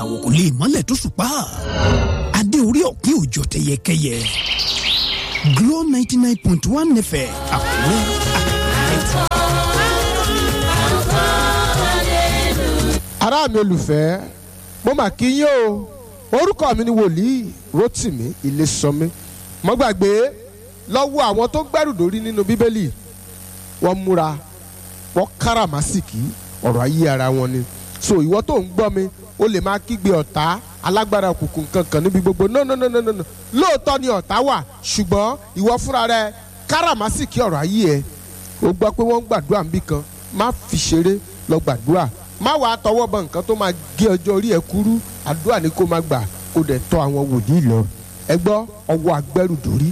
ìràwọ̀ kò lè mọ́lẹ̀ tó ṣùpá adé orí ọ̀pin òjò tẹyẹkẹyẹ Glo ninety nine point one nẹfẹ̀ àkúrẹ́ àkúrẹ́. ará mi olùfẹ́ mo mà kí yín o orúkọ mi ni wòlíì Rótìmí Ilésànmí mo gbàgbé lọ́wọ́ àwọn tó gbẹ́rù dórí nínú bíbélì wọ́n múra wọ́n káràmásìkì ọ̀rọ̀ ayé ara wọn ni so ìwọ tó ń gbọ́ mi o lè máa kígbe ọ̀tá alágbára òkùnkùn kankan níbi gbogbo no no no no no lóòótọ́ ni ọ̀tá wà ṣùgbọ́n ìwọ fúnra rẹ káràmásìkì ọ̀rọ̀ ayé ẹ o gbọ́ pé wọ́n ń gbàdúrà níbì kan má fi ṣeré lọ gbàdúrà má wàá tọwọ́ bọ nǹkan tó máa gé ọjọ́ orí ẹ kúrú àdúrà ni kó má gbà kó dẹ̀ tọ́ àwọn wòlíì lọ ẹ gbọ́ ọwọ́ agbẹ́rù dórí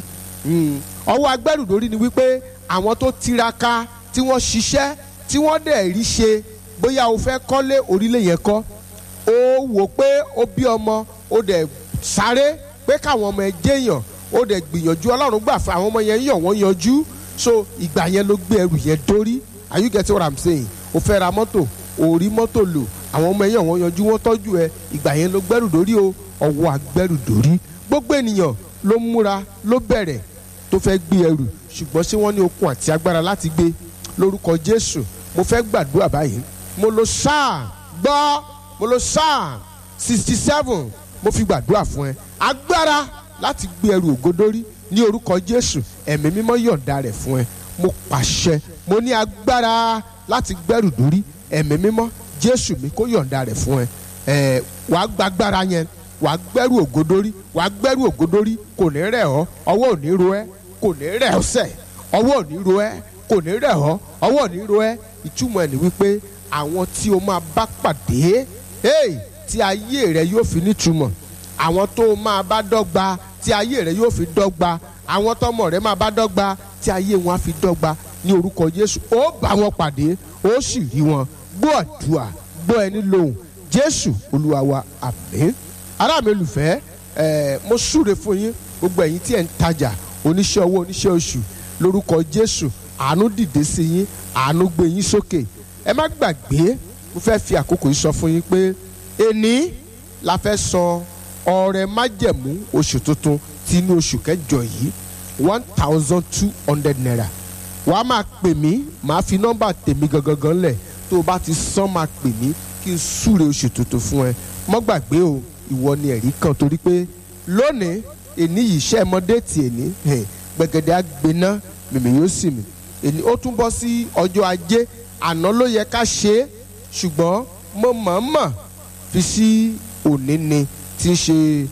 ọwọ́ agbẹ́rù dórí ni wípé àwọn tó tiraka tí wọ́n ṣiṣẹ́ tí wọ́n dẹ̀ rí ṣe bóyá o fẹ́ kọ́lé orílẹ̀ yẹn kọ́ o wò pé o bí ọmọ o dẹ̀ sáré pé káwọn ọmọ ẹ jẹ́yàn o dẹ̀ gbìyànjú ọlọ́run gbà fún àwọn ọmọ yẹn yàn wọ́n yanjú so ìgbà yẹn ló gbé ẹrù yẹn dórí are you getting what i'm saying o fẹ́ ra mọ́tò o rí mọ́tò lò àwọn ọmọ yẹn wọ́n yanjú wọ́n tọ́jú ẹ ìgbà yẹn ló gbẹ́rù dórí o ọwọ́ agbẹ́rù dórí gbogbo ènìyàn ló múra ló bẹ̀rẹ̀ tó fẹ́ gbé ẹrù ṣùgbọ́n ṣé wọ́n ní okun àti agbára láti gbé lórúkọ Jésù mo fẹ́ gbàdúrà báyìí mo lo sáà gbọ́ mo lo sáà sixty seven mo fi gbàdúrà fún ẹ agbára láti gbé ẹrù ògodórí ní orúkọ Jésù ẹ̀mí mímọ́ yọ̀ǹda rẹ̀ fún ẹ mo pàṣẹ mo ní agbára láti gbẹ́rù dórí ẹ̀mí mímọ́ Jésù mi kó yọ̀ǹda rẹ̀ fún ẹ ẹ wàá gbàgbára yẹn wàá gbẹ́rù ògodórí wàá gbẹ́rù ògodórí kò ní rẹ̀ ọ́ ọwọ́ ò ní ro ẹ́ kò ní rẹ̀ ọ́ sẹ̀ ọwọ́ ò ní ro ẹ́ kò ní rẹ̀ ọ́ ọwọ́ ò ní ro ẹ́ ìtumọ̀ ẹ̀ ní wípé àwọn tí o máa bá pàdé hey, tí ayé rẹ yóò fi nítumọ̀ àwọn tó o máa bá dọ́gba tí ayé rẹ yóò fi dọ́gba àwọn tọmọ rẹ máa bá dọ́gba tí ayé wọn á fi dọ́gba ní orúkọ Jésù ó bá wọn pàdé ó sì rí wọn gbọ́ àdúrà gbọ́ ẹni lóhùn Jésù Olúwa wa àmín ará mi olùfẹ́ ẹ̀ mo súre fún yín gbogbo ẹ̀yin tí ẹ̀ ń tajà oníṣẹ́ owó oníṣẹ́ oṣù lórúkọ Jésù àánú dìde sí yín àánú gbé yín sókè ẹ má gbàgbé mo fẹ́ fi àkókò yìí sọ fún yín pé èní la fẹ́ sọ ọrẹ májẹ̀mú oṣù tuntun tí inú oṣù kẹjọ yìí one thousand two hundred naira wàá máa pè mí màá fi nọ́mbà tèmi gangan lẹ̀ tó o bá ti san máa pè mí kí n súre oṣù tuntun fún ẹ mọ́ gbàgbé o ìwọ ni ẹ̀rí kan torí pé lónìí èní yìí ṣẹ́ mọ́dé tì èní gbẹ̀gẹ̀dẹ̀ àgbẹ̀ná mèmí yóò sì mí èní ó tún bọ́ sí ọjọ́ ajé àná ló yẹ ká ṣe é ṣùgbọ́n mo mọ̀ọ́mọ̀ fi sí òní ni tí í ṣe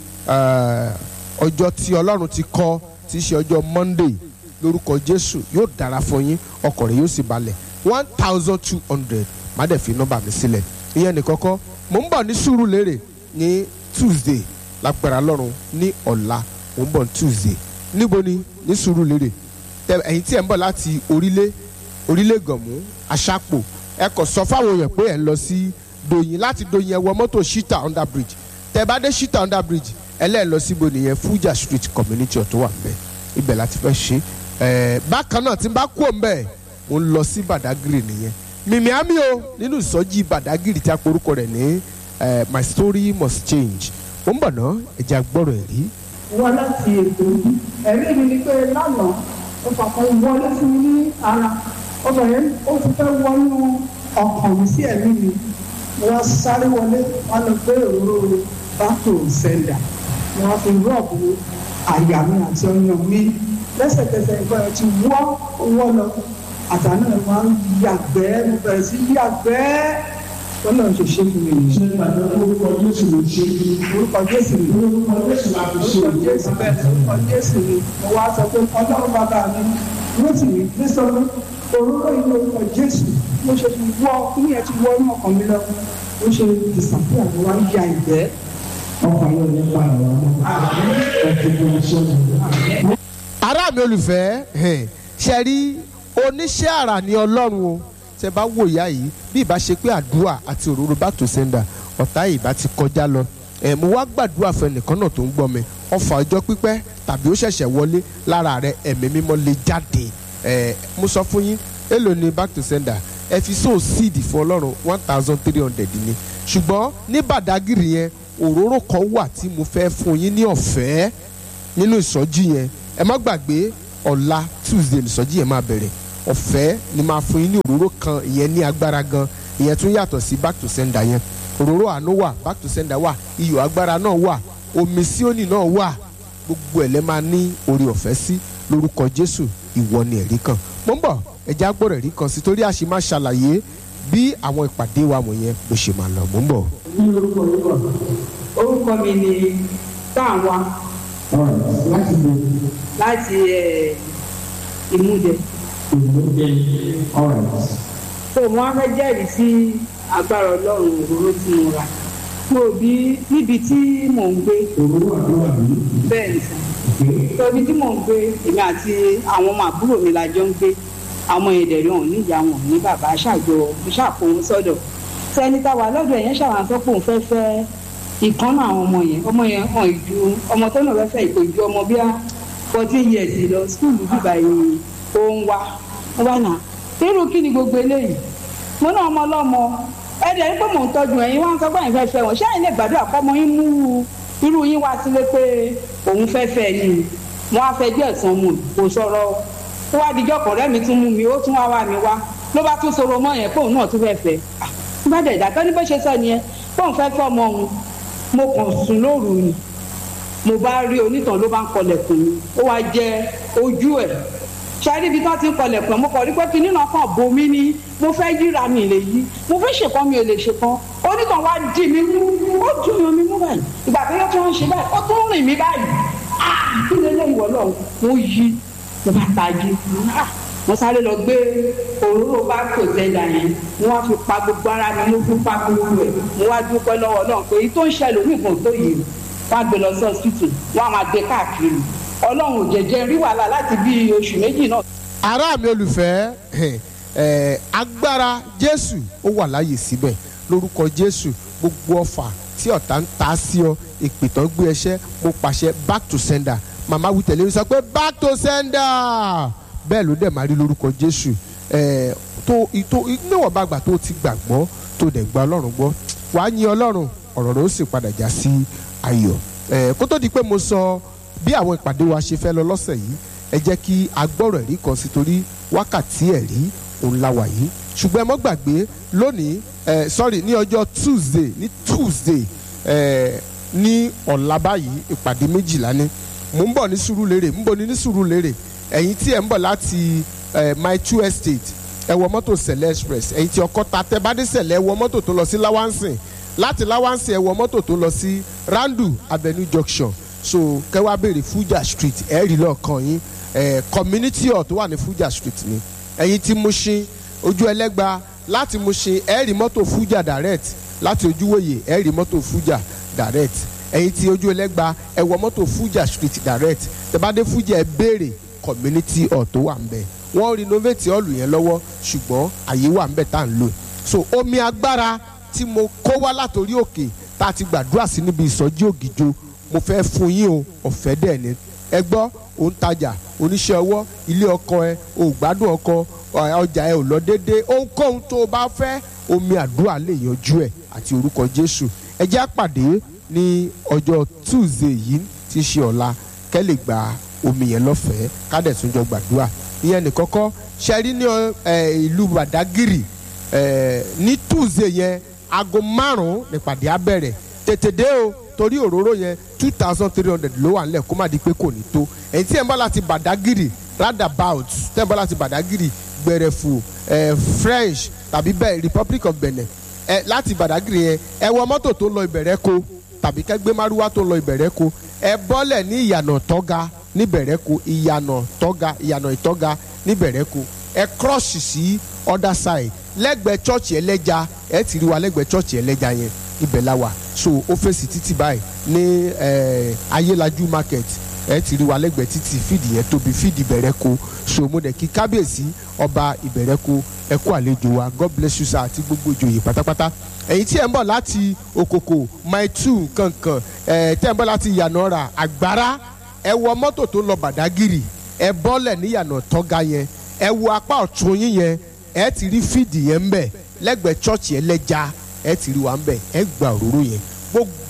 ọjọ́ tí ọlọ́run ti kọ tí í ṣe ọjọ́ monday lórúkọ jésù yóò dára fún yín ọkọ̀ rẹ̀ yóò sì balẹ̀ one thousand two hundred má dẹ̀ fi nọ́mbà mi sílẹ̀ ìyẹn ní kọ́kọ́ mò ń bọ̀ ní Sùúrùlérè ní tuesday lágbára lọ́run ní ọ̀la mò ń bọ̀ ní tuesday níbo ni ní Sùúrùlérè ẹ̀yin tí ẹ̀ ń bọ̀ láti orílẹ̀ orílẹ̀ gànmú aṣápò ẹ kò sọ fáwọn èèyàn pé ẹ ń lọ sí Dòyìn láti Dòyìn ẹ wọ mọ́tò shita under bridge tẹ bá dé shita under bridge ẹ lẹ́ẹ̀ lọ síbo nìyẹn Fuja street community ọ̀tún wà mbẹ́ ibẹ̀ láti fẹ́ ṣe ẹ bákan náà tí n bá kú mbẹ́ mo ń lọ sí Badagry nìyẹn mímí àmì o nínú ìsọjí Badagry tí a porúkọ rẹ̀ ní my story must change ó ń bọ̀ ná ẹ̀jẹ̀ agbọ́rọ̀ ẹ̀ rí. wọ́n láti ètò ẹ̀rí mi ni pé lánàá ó fàkọ́ wọlé fún mi ní ara ọbẹ̀ yẹn ó ti fẹ́ wọnú ọkàn mi sí ẹ̀mí mi wọ́n sáré wọlé wọ́n lọ gbé òróró bátò sẹ́ńdà wọ́n fi rọ́ọ̀bù àyà mi àti ọyàn mi lẹ́sẹ̀kẹsẹ̀ ìgbà yẹn ti wọ́ wọ́ lọ àtàná ẹ̀ máa ń yàgbẹ́ mo bẹ̀rẹ̀ sí yàgbẹ́ wọ́n náà ṣe ṣe fún mi nìyí. ṣe gbàgbé orúkọ Jésù ló ṣe orúkọ Jésù ni orúkọ Jésù la fi ṣe orúkọ Jésù bẹ́ẹ̀ orúkọ Jésù ni mo wá sọ pé ọlọ́run bàbá mi ló sì ní nítorí òróró yìí orúkọ Jésù mo ṣe ti wọ kíní ẹ ti wọ inú ọkàn mi lọ ó ṣe disapia mo wá ń ya ìgbẹ́. ọkàn yóò ní pa àwọn ọmọ ọkàn tó ń ṣe ọmọ. ará mi olùfẹ́ ṣe rí oníṣẹ́ àrà ní ọlọ́run o ṣe bá wò ìyá yìí bí ìbá ṣe pé àdúrà àti òróró back to sender ọ̀tá yìí bá ti kọjá lọ ẹ̀ mo wá gbàdúrà fún ẹnìkan náà tó ń gbọ́ mi ọfà ọjọ́ pípẹ́ tàbí ó ṣẹ̀ṣẹ̀ wọlé lára rẹ̀ ẹ̀mí mímọ́ lè jáde ẹ̀ mo sọ fún yín èlò ni back to sender ẹ fi so seed fún ọlọ́run one thousand three hundred ni ṣùgbọ́n ní Badagry yẹn òróró kan wà tí mo fẹ́ fún yín ní ọ̀fẹ́ nínú ìsọjí yẹn ẹ má gbàgbé ọ̀la tuesday ìsọjí yẹn máa bẹ̀rẹ̀ ọ̀fẹ́ ni máa fún yín ní òróró kan ìyẹn ní agbára gan ìyẹn tún yàtọ̀ sí back to sender yẹn òróró àánú wà back to sender wà iyọ̀ agbára náà wà omi síónì náà wà gbogbo ẹ̀ lẹ́ máa ní orí ọ̀fẹ́ sí lórúkọ jésù ìwọ ni ẹ̀rí kan mo ń bọ̀ ẹ̀já gbọ́dọ̀ ẹ̀rí kan sí torí a sì máa ṣàlàyé bí àwọn ìpàdé wa wọ̀nyẹn bó ṣe máa lọ mo ń bọ̀. ní orúkọ yìí wà. orúkọ mi ni táwa ọ̀rọ̀ láti lo láti ẹ̀, ìmúdẹ ìmúdẹ ọ̀rọ̀ tó mo wá fẹ́ jẹ́rìí sí agbára ọlọ́run òróró tí mo rà mo bí níbi tí mò ń gbé òwúrọ̀ àdúrà mi. bẹ́ẹ̀ ni sàn tóbi tí mò ń gbé èmi àti àwọn ọmọ àbúrò mi la jọ ń gbé àwọn ẹ̀dẹ̀rẹ̀ ọ̀hún níyà wọn ní bàbá ṣàjọ ṣàkóhun sọ́dọ̀ sẹ́ni táwa lọ́dọ̀ ẹ̀yẹn ṣàwọn sọ pé òun fẹ́ fẹ́ ìkànnà àwọn ọmọ yẹn ọmọ yẹn hàn ìju ọmọ tó náà fẹ́ fẹ́ ìkò ìju ọmọ bíi fourteen years lọ skúlù bíbá yìí ó ń wá ó wá nà irú kí ni gbogbo eléyìí mo náà ọmọ ọlọ́mọ ẹ̀dẹ̀ ń pé mò ń tọ́jú ẹ̀yin wá ń sọ pé ẹ̀yin fẹ́ fẹ́ wọn ṣé ẹ̀yin lè gbàdúrà kọ́mọ yín mú irú yín wá sílé pé òun fẹ́ fẹ́ ni mo á fẹ́ díẹ̀ tán mu kò sọ̀rọ̀ ó wá dijọ́ kọ̀ọ̀rẹ́ mi tún mú mi ó tún wá wá mi wá ló bá tún sọ̀rọ̀ mọ́ yẹn pé òun náà tún fẹ́ fẹ́ ah bá dẹ̀ dàtọ́ ní bó ṣe sọ nìyẹn pé òun fẹ́ fẹ́ ọmọ òun mo kàn sùn lóru ni mo bá rí onítàn ló bá ń kọlẹ̀kùn mi ó wá jẹ ojú ẹ̀ ṣáájú ibi tí wọ́n ti ń kọlẹ̀kùn ẹ̀ mo kàn rí pé kinní náà kàn bo mí ní mo fẹ́ yíra mi lè yí mo fẹ́ ṣèkan mi ò lè ṣèkan onítàn wá dì mí mú ó dùn yan mi mú báyìí ìgbà tó yẹ kí wọ́n ṣe báyìí ó tún rìn mí báyìí ah kí lè lè wọ̀ lọ mo yí mo bá tají ah mo sáré lọ gbé òróró bá kò tẹ́lá yẹn mo wá fi pa gbogbo ara mi mo fi pa gbogbo ẹ̀ mo wá dúpẹ́ lọ́wọ́ náà pé èyí tó ń ṣẹlẹ̀ onígun tó yìí wọ́n á gbé lọ sí hospital wọ́n á máa gbé káàkiri ọlọ́run ò jẹ́jẹ́ rí wàhálà láti bí oṣù méjì náà. ará mi olùfẹ́ ẹ̀ agbára jésù ó wà láàyè síbẹ̀ lórúkọ jésù gbogbo ọfà tí ọ̀tá ń ta sí ọ ìpìtàn gbé ẹṣẹ́ mo pàṣẹ back to sender màmá wí tẹ̀lé mi sọ pé back to sender bẹ́ẹ̀ ló dẹ̀ máa rí lórúkọ jésù ẹ̀ tó tó níwọ̀n bá gbà tó ti gbàgbọ́ tó dẹ̀ gba ọlọ́run gbọ́ wàá yin ọlọ́run ọ̀rọ̀ rẹ̀ ó sì padà já sí ayọ̀ ẹ̀ kó tó di pé mo sọ bí àwọn ìpàdé wa ṣe fẹ́ lọ lọ́sẹ̀ yìí ẹ jẹ́ kí agbọ́rọ̀ ẹ̀rí kan sí torí wákàtí ẹ̀rí òun la wà yìí ṣùgbọ́n ẹ mọ́ gbàgbé lónìí ẹ sorry ní ọjọ́ tuesday ní tuesday ẹ ní ọ̀la báyìí ìpàdé méjìlá ni mò ń bọ̀ ní Sùúrùlérè ń bọ̀ ní ní Sùúrùlérè ẹ̀yin tí ẹ̀ ń bọ̀ láti ẹ my two estate ẹ wọ mọ́tò sẹ̀lẹ̀ express ẹ̀yin tí ọkọ́ta tẹ bá dé sẹ̀lẹ̀ ẹ wọ mọ́tò tó lọ sí láwánsìn láti láwánsìn ẹ wọ mọ́tò tó lọ sí randu avenue junction so kẹwàá béèrè Fuja street ẹ rí lọ́ọ̀kan yín ẹ community hall tó wà ní Fuja street ni ẹ̀yin tí Mushin ojú ẹlẹ́gba láti Mushin ẹ rí mọ́tò Fuja direct láti ojúwòye ẹ rí mọ́tò Fuja direct ẹ̀yin tí ojú ẹlẹ́gba ẹ wọ mọ́tò Fuja street direct tẹ bá dé Fuja ẹ béèrè community hall tó wà ń bẹ̀ wọ́n renovate hall yẹn lọ́wọ́ ṣùgbọ́n àyè wà ń bẹ̀ tá à ń lò so omi agbára tí mo kó wá látòrí òkè tá a ti gbàdúrà sí níbi ìsọjí ògìjò mo fẹ́ fún yín o ọ̀fẹ́ dẹ̀ ni ẹ gbọ́ òun tajà oníṣẹ́ ọwọ́ ilé ọkọ ẹ ò gbádùn ọkọ ọjà ẹ ò lọ déédéé ohunkóhun tó o bá fẹ́ omi àdúrà lè yanjú ẹ àti orúkọ Jésù ẹ jẹ́ àpàdé ní ọjọ́ Tuesday yìí tí í ṣe ọ̀la kẹ́ lè gba omi yẹn lọ́fẹ̀ẹ́ ká dẹ̀ tún jọ gbàdúrà ìyẹn nìkọ́kọ́ ṣe rí ní ìlú Badagiri ní Tuesday yẹn aago márùn-ún nípàdé á bẹ̀rẹ̀ tètè dé o torí òróró yẹn two thousand three hundred ló wà nílẹ̀ kó má di pé kò ní tó ẹ̀yin tí ẹ̀ ń bá láti Badagiri roundabout tẹ́ ẹ̀ ń bá láti Badagiri gbẹrẹfu ẹ̀ French tàbí bẹ́ẹ̀ Republic of Benin ẹ̀ láti Badagiri yẹn ẹ̀ wọ mọ́tò tó lọ Ìbẹ̀rẹ̀kọ tàbí kẹ́gbẹ́ márúwá tó lọ Ìbẹ̀rẹ̀kọ ẹ̀ bọ́lẹ̀ ní ìyànà tọ́ga ní Ìbẹ̀rẹ̀kọ ìyànà tọ́ga ìyànà ìtọ́ga ní Ìbẹ̀rẹ̀kọ ẹ̀ cross sí other side lẹ́gbẹ̀ẹ́ chọ́ọ̀chì ẹlẹ́ja ẹ̀ ti rí wa lẹ́gbẹ̀ẹ́ chọ́ọ̀chì ẹlẹ́ja yẹn ibẹ̀ la wà so ó fèsì títì báyìí ní ayélaju market ẹ ti rí wa lẹ́gbẹ̀ẹ́ títì fídì yẹn tóbi fídì Ìbẹ̀rẹ̀kọ so mo dẹ̀ kí kábíyèsí ọba Ìbẹ̀rẹ̀kọ ẹ kú àlejò wa God bless you sir àti gbogbo ìjòyè pátápátá ẹ̀yin tí ẹ̀ ń bọ̀ láti Òkòkò mile two kankan ẹ̀ tẹ́ ẹ̀ ń bọ̀ láti Ìyànàrà Àgbárá ẹ wọ mọ́tò tó lọ Bàdágìrì ẹ bọ́lẹ̀ ní Ìyànà Tọ́ga yẹn ẹ wo apá ọ̀tún yín yẹn ẹ ti rí fídì yẹn ń bẹ̀ lẹ́gbẹ̀ẹ́ chọ́ọ̀chì ẹlẹ́ja ẹ ti rí wa ń bẹ̀ ẹ gba òróró yẹn gbogbo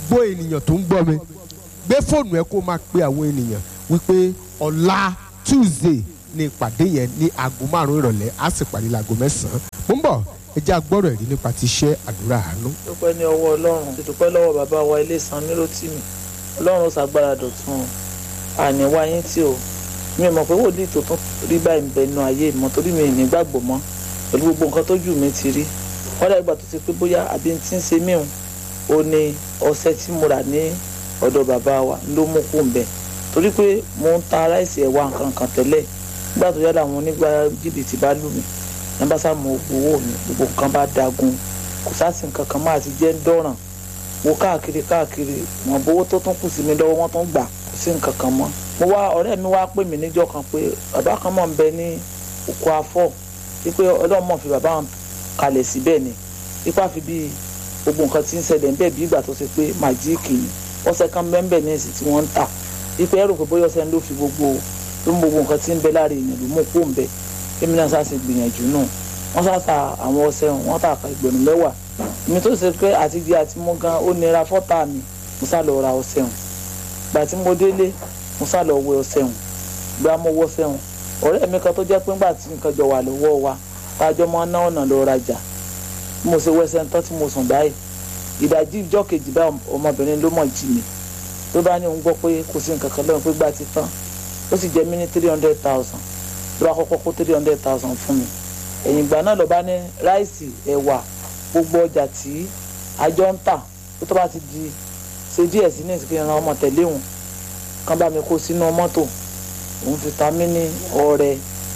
gbogbo ènìyàn tó ń gbọ́ mi gbé fóònù ẹ kó máa pe àwọn ènìyàn wípé ọ̀la tuesday ní ìpàdé yẹn ní aago márùn-ún ìrọ̀lẹ́ á sì parí láago mẹ́sàn-án mo ń bọ̀ ẹ jẹ́ agbọ́rọ̀ ẹ̀rí nípa ti iṣẹ́ àdúrà àánú. dúpẹ́ ní ọwọ́ ọlọ́run ti dúpẹ́ lọ́wọ́ bàbá wa ilé san níròtìmí ọlọ́run ó ṣàgbára dọ̀tun àní wáyé tí o mi ò mọ̀ pé wòlíì tó tún rí báyìí ń bẹ inú ayé mi mọ́ torí mi ì ní gbàgbọ́ mọ́ pẹ̀lú gbogbo nǹkan tójú mi ti rí wọ́n dàgbà tó ti pé bóyá àbí tí ń ṣe míhun ó ní ọṣẹ tí mo rà ní ọ̀dọ̀ bàbá wa ló mú kó ń bẹ̀ torí pé mo ń ta aláìsí ẹ̀wà nǹkan kan tẹ́lẹ̀ nígbà tó yára àwọn onígbà jìbìtì bá lù mí nígbà sá mo gbowó mi gbogbo nǹkan bá dagun kò sáàsì nǹkan kan máa ti jẹ́ ń dọ̀ràn wo káàkiri káàkiri wọn bówó tó tún kù sí mi lọ́wọ́ wọn tún gbà kò sí nǹkan kan mọ́ mo wá ọ̀rẹ́ mi wá pè mí níjọ́ kan pé bàbá kan mọ̀ ń bẹ ní oko afọ́ wípé ọlọ́mọ fi bàbá wọn kalẹ̀ síbẹ̀ ni ipá fi bí gbogbo nǹkan tí ń ṣẹlẹ̀ ń bẹ̀ bí ìgbà tó ṣe pé màjíìkì ni ọṣẹ kan bẹ́ẹ̀ ní èsì tí wọ́n ń tà wípé ẹrù pé bóyá ọṣẹ ló fi gbogbo ló mú gbogbo nǹkan tí ń bẹ lára èèyàn ló mú kó ń bẹ èmi náà sá ṣe gbìyànjú náà wọ́n sá ta àwọn ọṣẹ wọn tà ká ìgbẹ̀rún mẹ́wàá èmi tó ṣe pé àti di àti mú gan ó nira fọ́tà mi mo sá lọ ra ọṣẹ hàn gbà tí mo délé mo sá lọ wẹ ọṣẹ hàn gbà mo wọ ọṣẹ hàn ọ̀rẹ́ mi kan tó jẹ́ pé ńgbà tí nǹkan jọ wà lọ́wọ́ wa tájọ́ máa ná ọ̀nà lọ rajà mo ṣe wẹsẹ̀ tán tí mo sùn báyìí ìdajì ìjọ kejì bá ọmọbìnrin ló mọ̀ jí mi tó bá ní òun gbọ́ pé kò sí nǹkan kan lọ́rùn pé gbà ti tán ó sì jẹ́ mí ní three hundred thousand ló bá kọ́kọ́ kó three hundred thousand fún mi ẹ̀yìn ìgbà náà ló bá ní ráìsì ẹ̀wà gbogbo ọjà tí àjọ ń tà tó tó bá ti di ṣe díẹ̀ sí ní ìsìnkú ìran ọmọ tẹ̀lé òun kán bá mi kó sínú mọ́tò òun fi ta mí ní ọrẹ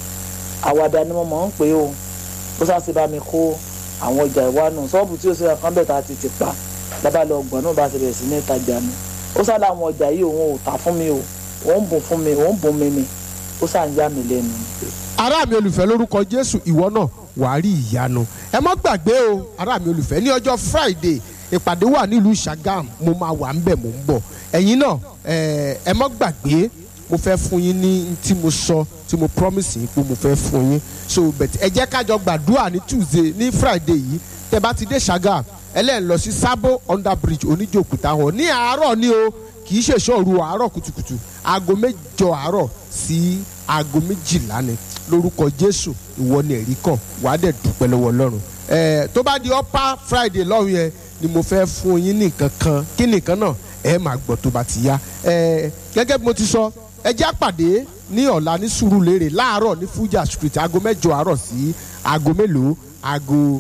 àwàdà ni mo mọ̀ ń pè ó ó sáà bá mi kó àwọn ọjà ìwánu ṣọ́ọ̀bù tí ó ṣe kan bẹ̀ tá a ti ti pa lábàá lọ ọgbọ̀n náà bá ti bẹ̀rẹ̀ sí ní ìtajà mi ó sáà láwọn ọjà yìí òun ò tà fún mi o òun bùn fún mi òun bùn mi ni ó sáà ń yá mi lẹ́nu. ará mi olùfẹ́ lórúkọ jésù ìwọ náà wàá rí ìyanu ẹ má gbàgbé o ará mi olùfẹ́ ní ọjọ́ friday ìpàdé wà nílùú sagam mo máa wà ń bẹ̀ mò ń bọ̀ ẹ̀yin náà ẹ má gbàgbé mo fẹ́ fún yín ní tí mo sọ tí mo promise yín pé mo fẹ́ fún yín so bẹ̀tẹ̀ ẹ jẹ́ kájọ gbàdúrà ní tuesday ní friday yìí tẹ bá ti dé sagam ẹlẹ́yìn lọ sí sábò under bridge oníjòkúta hàn ní àárọ̀ ni o kì í ṣèṣọ́ òru àárọ̀ kùtùkùtù aago mẹ́jọ àárọ̀ sí aago méjìlá ni lórúkọ jésù ìwọ ni ẹ̀rí kàn wàá dẹ̀ dúpẹ́ lọ́wọ́ ọlọ́run ẹ̀ tó bá di upper friday lọ́run yẹn ni mo fẹ́ fún yín ní nǹkan kan kí nìkan náà ẹ máa gbọ́ tó bá ti yá ẹ̀ gẹ́gẹ́ bí mo ti sọ ẹ jẹ́ àpàdé ní ọ̀la ní sùúrùlérè láàárọ̀ ní fuja street aago mẹ́jọ àárọ̀ sí aago mélòó aago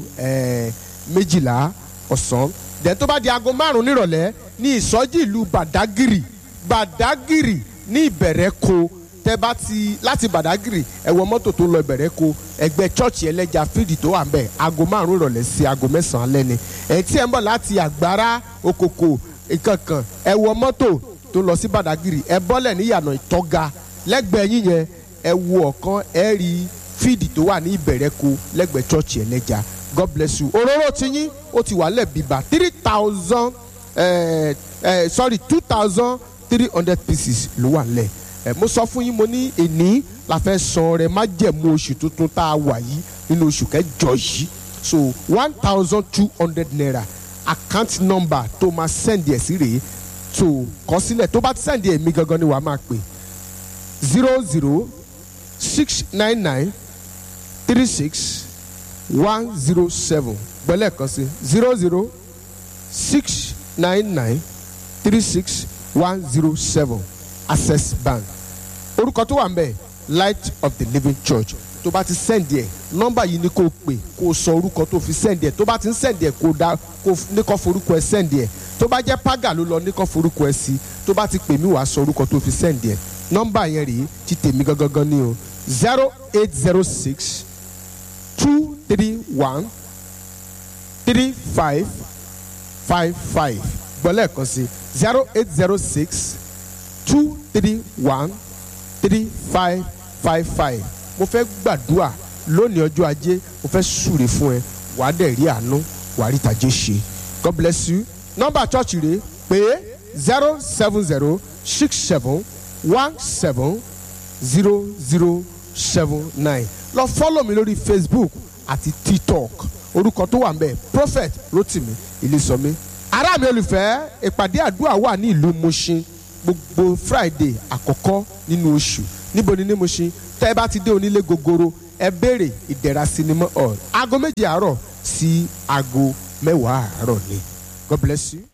méjìlá ọ̀sán dẹ̀ tó bá di aago márùn-ún nírọ̀lẹ́ ní ìsọjí ìlú badagiri badagiri ní ìbẹ̀rẹ̀ko tẹ bá ti láti badagiri ẹ wọ mọ́tò tó lọ ìbẹ̀rẹ̀ko ẹgbẹ́ chọ́ọ̀chì ẹlẹ́ja fídì tó wà ń bẹ̀ aago márùn-ún ìrọ̀lẹ́ sí aago mẹ́sàn-án lẹ́ni ẹ̀ tí ẹ̀ ń bọ̀ láti àgbára òkòkò ìkankan ẹ wọ mọ́tò tó lọ sí badagiri ẹ bọ́lẹ̀ níyànà ìtọ́ga lẹ́gbẹ̀ẹ́ yín yẹn ẹ wo ọ̀kan ẹ rí fídì tó wà ní ìbẹ̀rẹ̀ko lẹ́gbẹ̀ẹ́ chọ́ọ̀chì ẹlẹ́ja god bless you òróró ti yín ó ti wà lẹ̀ bíbá three thousand sorry two thousand three hundred pieces ló wà lẹ̀ ẹ mo sọ fún yín mo ní èní la fẹ́ san rẹ má jẹ̀mú oṣù tuntun tá a wà yìí nínú oṣù kẹjọ yìí so one thousand two hundred naira account number tó máa send ẹ̀ sí rèé tó kọ sílẹ̀ tó bá ti send ẹ̀ mí gangan ni wàá máa pè zero zero six nine nine three six one zero seven gbẹ́lẹ̀ kan sí zero zero six nine nine three six one zero seven access bank orúkọ tó wà ń bẹ̀ light of the living church tó bá ti sẹ́ndì ẹ̀ nọ́mbà yìí ni kò pè kó sọ orúkọ tó fi sẹ́ndì ẹ̀ tó bá ti ń sẹ́ndì ẹ̀ kó dá kó ní kó forúkọ ẹ̀ sẹ́ndì ẹ̀ tó bá jẹ́ paga ló lọ ní kó forúkọ ẹ̀ sí tó bá ti pè mí wàá sọ orúkọ tó fi sẹ́ndì ẹ̀ nọ́mbà yẹn rèé ti tèmi gangan ni o zero eight zero six two three one three five five five gbọ́lẹ̀ kan sí zero eight zero six two three one three five five five mo fẹ́ gbàdúrà lónìí ọjọ́ ajé mo fẹ́ súre fún ẹ wàá dẹ̀ rí àánú wàá rí tàjé ṣe god bless you nọ́mbà chọ́ọ̀chì rẹ̀ pé zero seven zero six seven one seven zero zero seven nine lọ fọ́lọ̀ mi lórí facebook àti tiktok orúkọ tó wà ń bẹ̀ prophet rotimi ilésọmi ará mi olùfẹ́ ìpàdé àdúrà wà ní ìlú Mushin gbogbo Friday àkọ́kọ́ nínú oṣù níbo ni ní Mushin tẹ́ ẹ bá ti dé onílé gogoro ẹ béèrè ìdẹ̀ra sinimá hall aago méje àárọ̀ sí aago mẹ́wàá àárọ̀ ni God bless you.